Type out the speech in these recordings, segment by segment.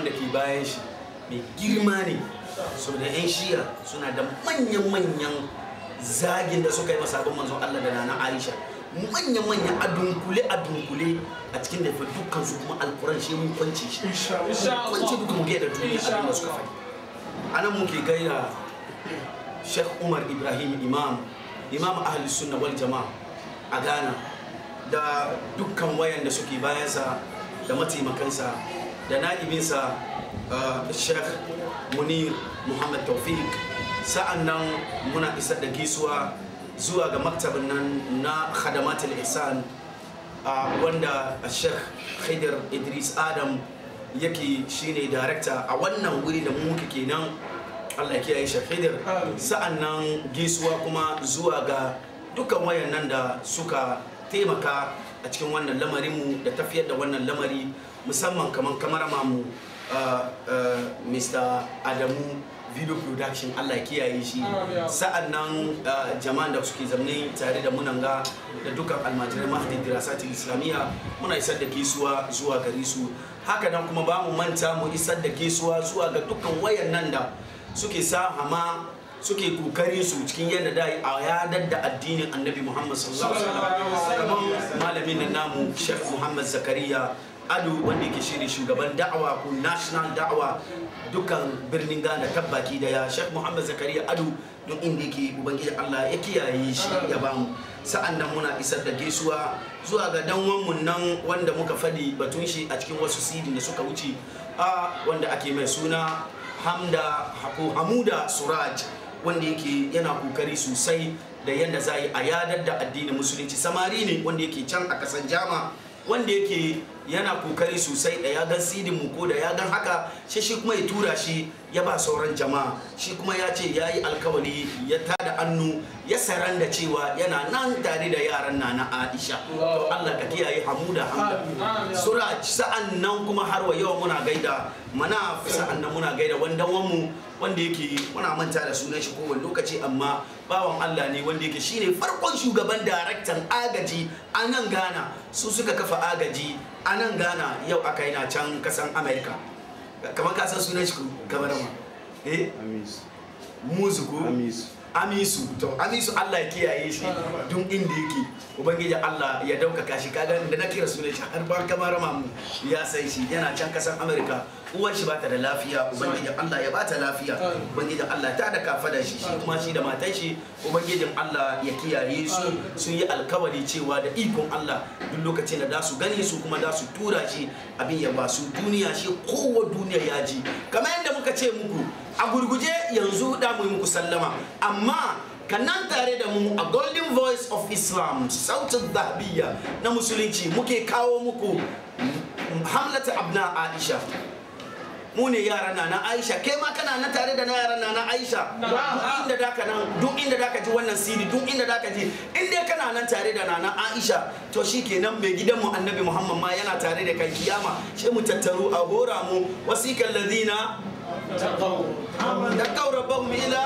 da ke bayan shi mai girma ne saboda 'yan shiya suna da manyan-manyan zagin da suka yi masabon manzon Allah da nana Aisha manyan-manyan a dunkule a dunkule a cikin da dukkan su kuma alkuran shi mun kwance shi kwance duka mu da duniya abin da suka faɗi anan muke gaira Sheikh Umar Ibrahim Imam Imam Ahli Sunna wal Jama'a a Ghana da dukkan wayan da suke bayansa da mataimakansa da na'ibinsa Sheikh Munir Muhammad Taufik sa'an nan muna isar da gisuwa zuwa ga maktabin nan na khadamatul ihsan wanda Sheikh Khidir Idris Adam yake shine darakta a wannan wuri da mu muke kenan Allah ya kiyaye Sheikh Khidir sa'an nan gisuwa kuma zuwa ga dukkan wayan nan da suka taimaka a cikin wannan lamarin mu da tafiyar da wannan lamari musamman kamar kamarama mu Mr. Adamu video production Allah ya kiyaye shi sa'an nan jama'an da suke zamne tare da munanga da dukkan almajirai mahdi dirasati islamiyya muna isar da gaisuwa zuwa gare su haka nan kuma ba mu manta mu isar da gaisuwa zuwa ga dukkan wayan nan da suke sa hama suke kokarin su cikin yadda da a yadar da addinin annabi muhammad sallallahu alaihi wasallam kamar malamin nan namu sheikh muhammad zakariya ado wanda yake shine shugaban da'awa ko national da'awa dukkan birnin ghana tabbaki daya sheikh muhammad zakariya ado don inda yake ubangiji allah ya kiyaye shi ya bamu sa'an nan muna isar da gaisuwa zuwa ga danwanmu nan wanda muka fadi batun shi a cikin wasu sidin da suka wuce a wanda ake mai suna hamda ko hamuda suraj wanda yake yana kokari sosai da yadda za a yadar da addinin musulunci samari ne wanda yake can a kasan jama wanda yake yana kokari sosai da ya gan sidin mu ko da ya gan haka shi shi kuma ya tura shi ya ba sauran jama'a shi kuma ya ce ya yi alkawali ya tada annu ya saran da cewa yana nan tare da yaran na na aisha to allah ka kiyaye hamuda hamda suraj sa'an nan kuma har wa yau muna gaida mana sa'an nan muna gaida wanda wanmu wanda yake muna manta da sunan shi kowane lokaci amma bawan Allah ne wanda yake shine farkon shugaban daraktan agaji a nan Ghana su suka kafa agaji a nan Ghana yau aka yi na can kasan America kamar ka san sunan shi kamar ma eh musu ko amisu to amisu Allah ya kiyaye shi duk inda yake ubangiji Allah ya daukaka shi kaga da na kira sunan shi har ban kamar mu ya sai shi yana can kasan America uwar shi bata da lafiya ubangiji Allah ya bata lafiya ubangiji Allah ta da kafa da shi shi kuma shi da matan shi ubangijin Allah ya kiyaye su sun yi alkawari cewa da ikon Allah duk lokacin da da su gani su kuma da su tura shi abin ya ba su duniya shi kowa duniya ya ji kamar yadda muka ce muku a gurguje yanzu da mu yi muku sallama amma kanan tare da mu a golden voice of islam sautin zahabiya na musulunci muke kawo muku hamlata abna aisha mu ne yaran na na aisha kai ma kana na tare da na yaran na na aisha duk inda da ka nan duk inda da ka ji wannan siri duk inda da ka ji in dai kana nan tare da na na aisha to shikenan mai gidanmu annabi muhammad ma yana tare da kai kiyama sai mu tattaru a hora mu wasikan ladina تقوا ربهم إلى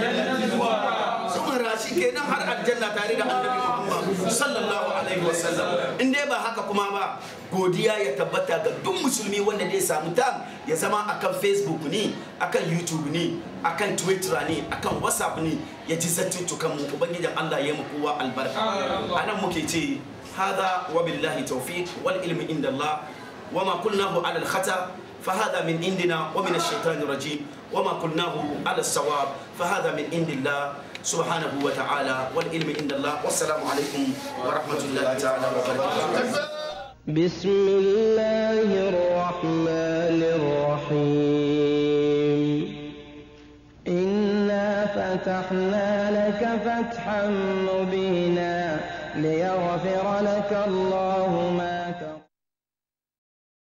sun rashi kenan har aljanna tare da annabi Muhammad sallallahu alaihi wasallam in dai ba haka kuma ba godiya ya tabbata ga duk musulmi wanda zai samu tam ya zama akan Facebook ne akan YouTube ne akan Twitter ne akan WhatsApp ne ya ji zattutukan mu ubangijin Allah ya mu kowa albarka anan muke ce hada wa billahi tawfiq wal ilmi inda Allah وما قلناه على الخطأ فهذا من عندنا ومن الشيطان الرجيم وما قلناه على الصواب فهذا من عند الله سبحانه وتعالى والعلم عند الله والسلام عليكم ورحمة الله تعالى وبركاته بسم الله الرحمن الرحيم إنا فتحنا لك فتحا مبينا ليغفر لك الله ما